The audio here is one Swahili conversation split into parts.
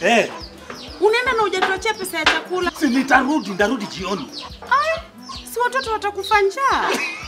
Eh, Unaenda na hujatuachia pesa ya chakula. si nitarudi, nitarudi jioni. Ai, si watoto watakufa njaa.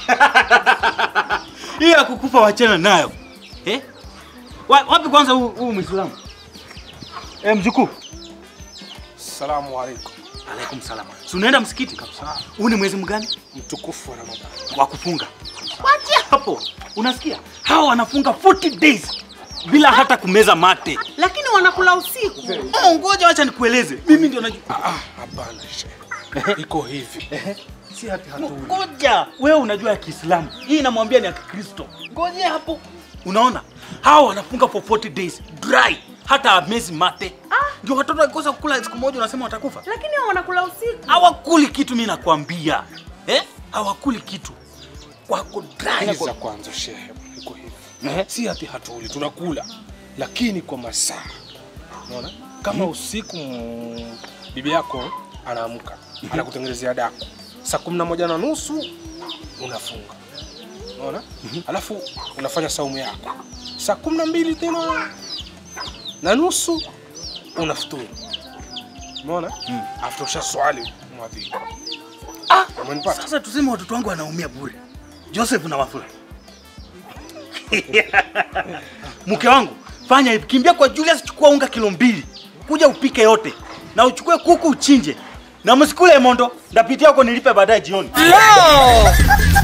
Hii ya kukufa wachana nayo. Eh? Wa, wapi kwanza huu huu Muislamu? Eh, mjukuu. Salamu alaikum. Alaikum salam. Si unaenda msikiti? Kabisa. Huu ni mwezi mgani? Mtukufu wa Ramadhani. Wa kufunga. Wacha hapo. Unasikia? Hawa wanafunga 40 days bila hata kumeza mate. Lakini wanakula usiku. Oh, ngoja wacha nikueleze. Mimi ndio najua. Ah, ah, hapana shehe. Iko hivi. Si hati hatuli. Ngoja, wewe unajua ya Kiislamu. Hii inamwambia ni ya Kikristo. Ngoja hapo. Unaona? Hawa wanafunga for 40 days dry, hata amezi mate. Ndio watoto wakikosa kukula siku moja unasema watakufa. Lakini hao wanakula usiku. Hawakuli kitu, mimi nakwambia. Eh? Hawakuli kitu. Wako dry. Sikiza kwanza shehe. Iko hivi. Eh? Si hati hatuli, tunakula lakini kwa masaa. Unaona? Kama usiku mm, bibi yako anaamka, anakutengenezea daku. Saa kumi na moja na nusu unafunga. Unaona? Alafu unafanya saumu yako. Saa kumi na mbili tena na nusu unafuturu. Umeona? After ushaswali mwadhini. Ah, Umenipata? sasa tuseme watoto wangu wanaumia bure. Joseph na Wafula. Mke wangu, fanya hivi, kimbia kwa Julius, chukua unga kilo mbili, kuja upike yote, na uchukue kuku uchinje, na msikule mondo, ndapitia huko nilipe baadaye jioni. No!